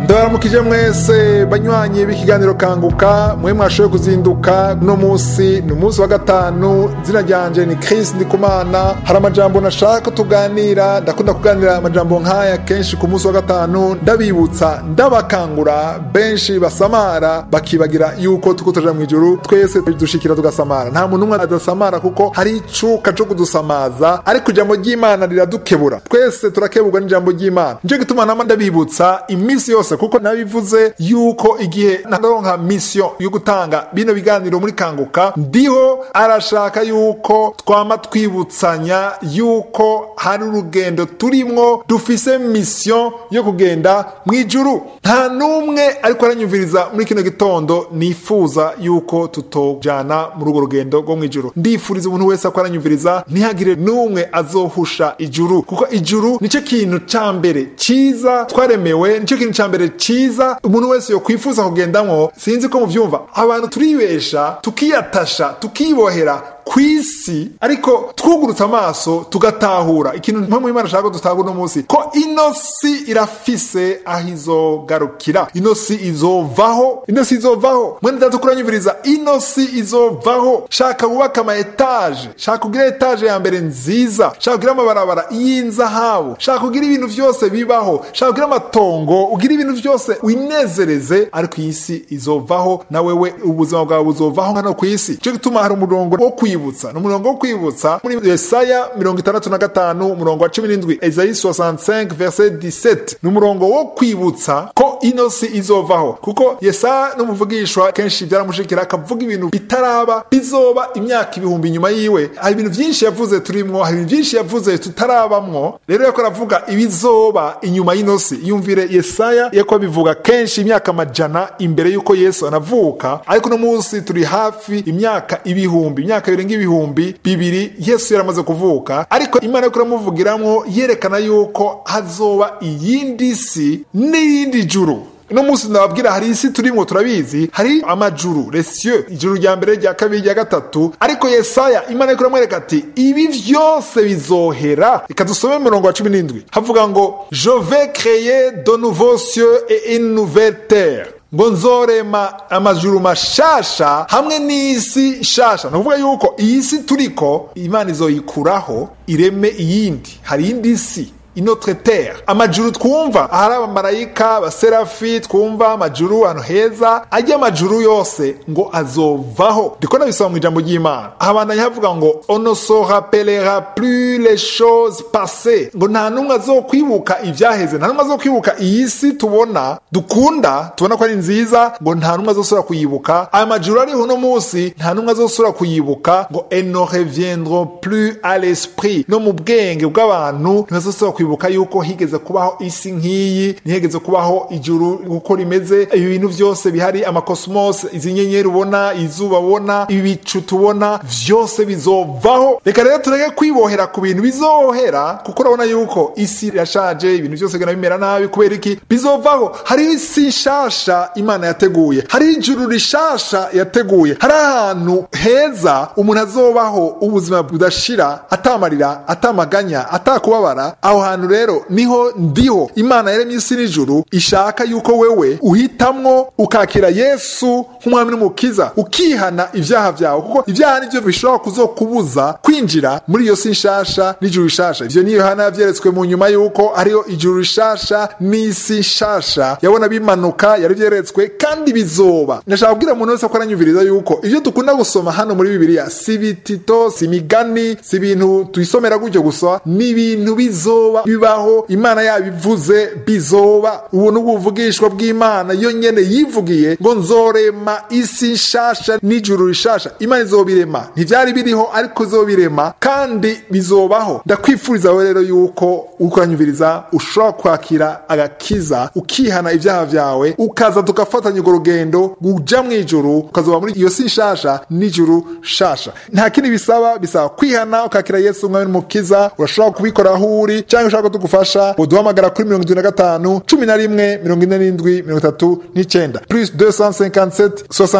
ndabaramukije mwese banywanyi b'ikiganiro kanguka mwe mwashoboye kuzinduka uno munsi ni umunsi wa gatanu izina ryanje ni Chris Ndikumana hari amajambo nashaka ko tuganira ndakunda kuganira amajambo nk'aya kenshi ku munsi wa gatanu ndabibutsa ndabakangura benshi basamara bakibagira yuko tuko tuja mu ijuru twese dushikira tugasamara nta muntu umwe adasamara kuko hari icuka co kudusamaza ariko ijambo ry'imana riradukebura twese turakeburwa n'ijambo ry'imana nico gituma nama ndabibutsa iminsi yose kuko nabivuze yuko igihe naronka mission yo gutanga bino biganiro muri kanguka ndiho arashaka yuko twama twibutsanya yuko hari urugendo turimwo dufise mission yo kugenda mu ijuru nta n'umwe ariko aranyumviriza muri kino gitondo nifuza yuko tutojana muri urwo rugendo rwo mu ijuru ndifuriza umuntu wese ko aranyumviriza ntihagire n'umwe azohusha ijuru kuko ijuru nicyo kintu ca mbere ciza twaremewe nicyo kintu ca mbere ciza umuntu wese yo kwifuza kugendamwo sinzi ko muvyumva abantu turibesha tukiyatasha tukibohera kwisi ariko twugurutse amaso tugatahura ikintu mpamvu imana ashaka ko dutahura uno munsi ko ino si irafise aho izogarukira ino si izovaho ino si izovaho mwene data kuranyumviriza ino si izovaho shaka wubaka ama etaje shaka kugira etaje ya mbere nziza shaka kugira amabarabara y'inzahabu shaka kugira ibintu vyose bibaho shaka kugira amatongo ugira ibintu vyose winezereze ariko iyi si izovaho na wewe ubuzima bwawe buzovaho nkano ku isi cyo gituma hari umurongo wo kwibutsa ni umurongo wo kwibutsa muri yesaya mirongo itandatu na gatanu umurongo wa cumi n'indwi ezayi 65 verset 17 ni umurongo wo kwibutsa ko ino si izovaho kuko yesaya n'umuvugishwa kenshi byaramushikira akavuga ibintu bitaraba bizoba imyaka ibihumbi inyuma yiwe hari ibintu byinshi yavuze turimwo hari ibintu byinshi yavuze tutarabamwo rero yako aravuga ibizoba inyuma y'ino si yumvire yesaya yako abivuga kenshi imyaka amajana imbere y'uko yesu anavuka ariko uno munsi turi hafi imyaka ibihumbi imyaka birenga ibihumbi bibiri yesu yaramaze kuvuka ariko imana yo kuramuvugiramwo yerekana yuko hazoba iyindi si n'iyindi juru uno munsi ndababwira hari isi turimwo turabizi hari amajuru lesieux ijuru rya mbere rya kabiri rya gatatu ariko yesaya imana yo kuramwereka ati ibi vyose bizohera reka dusome mirongo wa cumi n'indwi havuga ngo je vais créer de nouveaux cieux et une nouvelle terre ngo nzorema amajuru mashasha hamwe n'isi nshasha ni ukuvuga yuko iyi si turiko imana izoyikuraho ireme iyindi hari iyindi si inotre terre amajuru twumva ahari abamarayika abaserafi twumva amajuru ahantu heza ajya amajuru yose ngo azovaho ndiko nabisaba mu ijambo ry'imana ahabandanya havuga ngo ono se rappellera plus les choses passées ngo nta n'umwe azokwibuka ivyaheze nta n'umwe azokwibuka iyi si tubona dukunda tubona ko ari nziza ngo nta n'umwe azosubira kuyibuka aya majuru ariho uno munsi nta n'umwe azosubira kuyibuka ngo elles ne reviendront plus à l'esprit no mu bwenge bw'abantu ntibazosubira kwibuka yuko higeze kubaho isi nk'iyi ntihigeze kubaho ijuru uko rimeze ibi bintu byose bihari amakosmos izi nyenyeri ubona izuba ubona ibicu tubona vyose bizovaho reka rero tureke kwibohera ku bintu bizohera kuko urabona yuko isi irashaje ibintu byose bigana bimera nabi kubera iki bizovaho hari isi nshasha imana yateguye hari ijuru rishasha yateguye hari ahantu heza umuntu azobaho ubuzima budashira atamarira atamaganya atakubabara aho hantu rero niho ndiho imana yaremye isi n'ijuru ishaka yuko wewe uhitamwo ukakira yesu nk'umwami n'umukiza ukihana ibyaha byawe kuko ibyaha nibyo bishobora kuzokubuza kwinjira muri iyo si nshasha n'ijuru rishasha ivyo ni yohana yavyeretswe mu nyuma yuko hariho ijuru rishasha n'isi nshasha yabona bimanuka yari vyeretswe kandi bizoba ndashaka kubwira umuntu wese ko aranyumviriza yuko ivyo dukunda gusoma hano muri bibiliya si ibitito si imigani si ibintu tuyisomera gutyo gusa ni ibintu bizoba bibaho imana yabivuze bizoba ubu ni ubuvugishwa bw'imana yo nyene yivugiye ngo nzorema isi nshasha n'ijuru rishasha imana izobirema ntivyari biriho ariko izobirema kandi bizobaho ndakwifuriza we rero yuko ukuranyumviriza ushobora kwakira agakiza ukihana ibyaha vyawe ukaza tugafatanya urwo rugendo uja mu ijuru ukazoba muri iyo si nshasha n'ijuru shasha nta kindi bisaba bisaba kwihana ukakira yesu umwami n'umukiza urashobora kubikora aho uri cyangwa ushaka ko tugufasha uduhamagara kuri mirongo irindwi na gatanu cumi na rimwe mirongo ine n'indwi mirongo itatu n'icyenda plus 257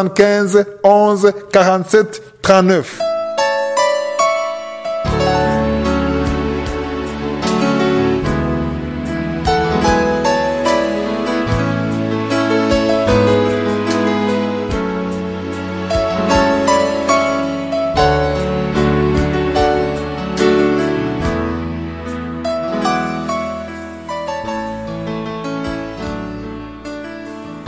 75 11 47 39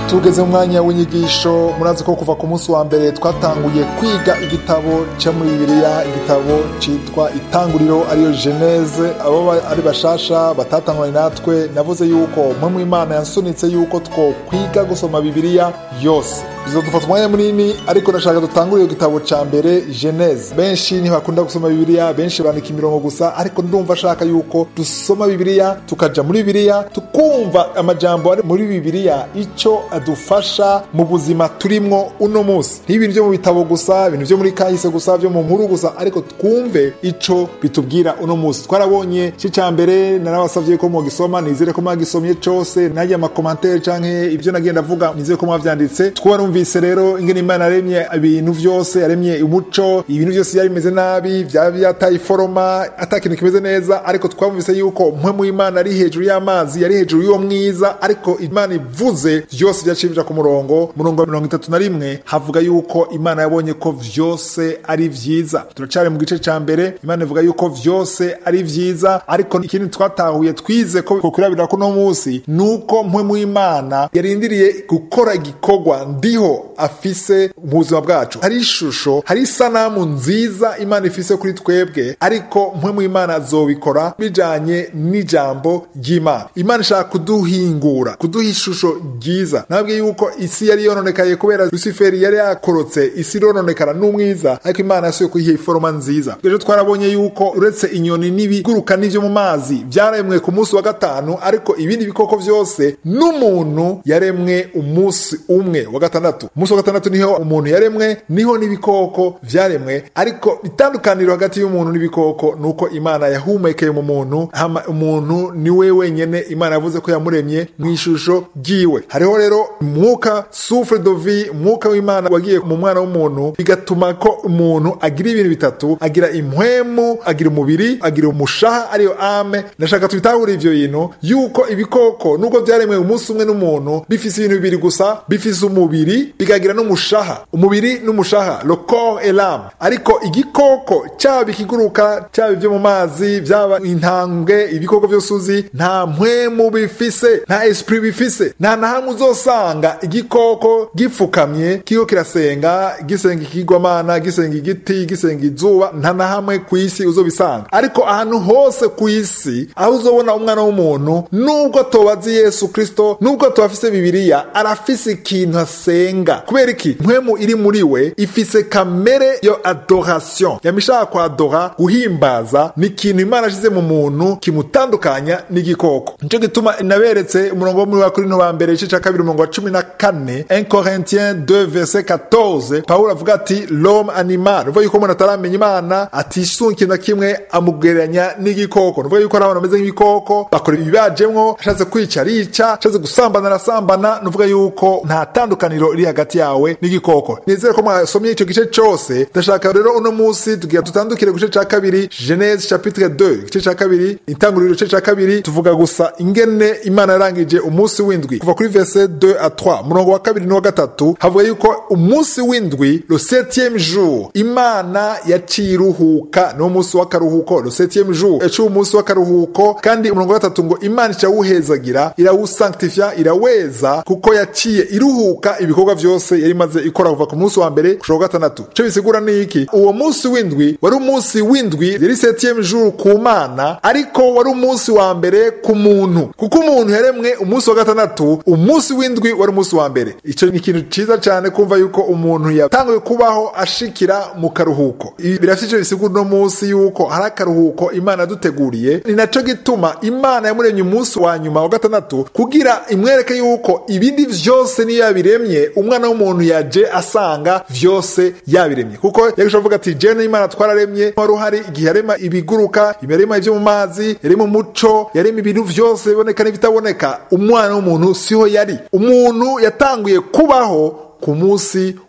tugeze mu mwanya w'inyigisho murazi ko kuva ku munsi wa mbere twatanguye kwiga igitabo cyo muri bibiliya igitabo cyitwa itanguriro ariyo geneze abo ari bashasha batatanguranye natwe navuze yuko mwe mu imana yansunitse yuko two kwiga gusoma bibiliya yose bizodufata umwanya munini ariko ndashaka dutangure igitabo cya mbere geneze benshi ntibakunda gusoma bibiliya benshi bandika imirongo gusa ariko ndumva ashaka yuko dusoma bibiliya tukaja muri bibiliya tukumva amajambo ari muri bibiliya icyo adufasha mu buzima turimwo uno munsi nk'ibintu byo mu bitabo gusa ibintu byo muri kahise gusa byo mu nkuru gusa ariko twumve icyo bitubwira uno munsi twarabonye cyo cya mbere narabasabye ko mugisoma nizere ko mwagisomye cyose najya amakomantere canke ibyo nagenda avuga nizere ko mwavyanditse twarumvise rero ingene imana yaremye ibintu byose yaremye umuco ibintu byose byari bimeze nabi byaba byataye iforoma ata kintu kimeze neza ariko twumvise yuko mwe mu imana ari hejuru y'amazi yari hejuru y'uwo mwiza ariko imana ivuze byose byacibija ku murongo murongo wa mirongo itatu na rimwe havuga yuko imana yabonye ko vyose ari vyiza turacari mu gice ca mbere imana ivuga yuko vyose ari vyiza ariko ikindi twatahuye twize ko kukurabira kuno munsi nuko mwe mu imana yarindiriye gukora igikorwa ndiho afise mu buzima bwacu hari ishusho hari isanamu nziza imana ifise kuri twebwe ariko mwe mu imana azobikora bijanye n'ijambo ry'imana imana ishaka kuduhingura kuduha ishusho ryiza nabwiye yuko isi yari yononekaye kubera rusiferi yari yakorotse isi irononekara n'umwiza ariko imana yasuye kuyiha iforoma nziza rero twarabonye yuko uretse inyoni n'ibiguruka n'ivyo mu mazi byaremwe ku munsi wa gatanu ariko ibindi bikoko vyose n'umuntu yaremwe umunsi umwe wa gatandatu umunsi wa gatandatu niho umuntu yaremwe niho n'ibikoko vyaremwe ariko itandukaniro hagati y'umuntu n'ibikoko nuko imana yahumekeye mu muntu hama umuntu ni we wenyene imana yavuze ko yamuremye mu ishusho ryiwe hariho rero umwuka souffle de vie umwuka w'imana wagiye mu mwana w'umuntu bigatuma ko umuntu agira ibintu bitatu agira impwemu agira umubiri agira umushaha ariyo ame ndashaka tubitahure ivyo bintu yuko ibikoko nubwo vyaremwe umunsi umwe n'umuntu bifise ibintu bibiri gusa bifise umubiri bikagira n'umushaha umubiri n'umushaha le corps et l'âme ariko igikoko cyaba ikiguruka cyaba ibyo mu mazi byaba intambwe ibikoko byose uzi nta mpwemu bifise nta esprit bifise nta na hamwe uzosanga igikoko gipfukamye kiko kirasenga gisenga ikigwamana gisenga igiti gisenga izuba nta na hamwe ku isi uzobisanga ariko ahantu hose ku isi aho uzobona umwana w'umuntu nubwo tobazi yesu kristo nubwo tubafise bibiliya arafise ikintu asenga kubera iki mpwemu iri muri we ifise kamere yo adoration yamishaka kwadora guhimbaza ni ikintu imana ashize mu muntu kimutandukanya n'igikoko nico gituma naberetse umurongo wo muri wa korinto ba mbere igice ca kabiri umurongo wa cumi na kane 1 corintien 2 verset 14 pawulo avuga ati l'homme animal uvuga yuko umuntu ataramenya imana atisunga ikintu na kimwe amugereranya n'igikoko nuvuga yuko ari abantu bameze nk'ibikoko bakora ibibajemwo ashatse kwica arica ashatse gusambana arasambana nuvuga yuko nta tandukaniro riri hagati yawe n'igikoko nizere ko mwasomye icyo gice cyose ndashaka rero uno munsi tugira dutandukire ku gice cya kabiri genese chapitre 2 igice cya kabiri intanguriro igice cya kabiri tuvuga gusa ingene imana yarangije umunsi w'indwi kuva kuri verse 2 a 3 murongo wa kabiri n'uwa gatatu havuga yuko umunsi w'indwi le septième jour imana yaciye iruhuka niwo munsi w'akaruhuko le septième jour yaciye umunsi w'akaruhuko kandi umurongo wa gatatu ngo imana irawuhezagira irawusanctifia iraweza kuko yaciye iruhuka ibikorwa byose yari imaze ikora kuva ku munsi wa mbere gushika gatandatu icyo bisigura ni iki uwo munsi w'indwi wari umunsi w'indwi yari septième jour ku mana ariko wari umunsi wa mbere ku muntu kuko umuntu yaremwe umunsi wa gatandatu umunsi w'indwi wari umunsi wa mbere icyo ni ikintu cyiza cyane kumva yuko umuntu yatanguye kubaho ashikira mu karuhuko ibi birafite icyo bisigura uno munsi yuko hari akaruhuko imana yaduteguriye ni nacyo gituma imana yamuremye umunsi wa nyuma wa gatandatu kugira imwereke yuko ibindi vyose niyo yabiremye umwana w'umuntu yaje asanga vyose yabiremye kuko yagisha avuga ati jewe n'imana twararemye wari uhari igihe yarema ibiguruka yarema ivyo mu mazi yarema umuco yarema ibintu vyose biboneka n'ibitaboneka umwana w'umuntu siho yari umuntu yatanguye kubaho ku munsi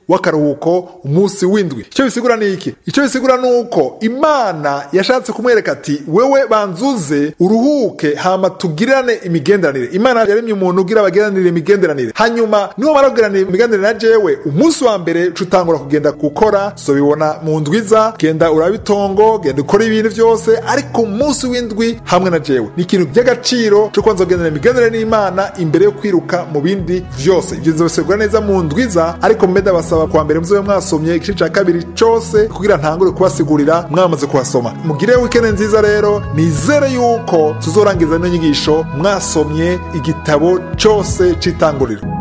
w'akaruhuko umunsi w'indwi icyo bisigura ni iki icyo bisigura ni uko imana yashatse kumwereka ati wewe banzuze uruhuke hama tugirane imigenderanire imana yaremye umuntu ugira abagiranire imigenderanire hanyuma niwo mara kugiranira imigenderanire na jewe umunsi wa mbere uca utangura kugenda gukora so bibona mu ndwiza genda uraba itongo genda ukora ibintu byose ariko umunsi w'indwi hamwe na jewe ni ikintu by'agaciro cyo kubanza kugendera imigenderanire n'imana imbere yo kwiruka mu bindi byose ibyo bisigura neza mu ndwiza ariko mbeda basaba kwa mbere muzobe mwasomye igice cya kabiri cyose kugira ntangure kubasigurira mwamaze kuhasoma mugire wikende nziza rero nizere yuko tuzorangiza ino nyigisho mwasomye igitabo cyose cy'itanguriro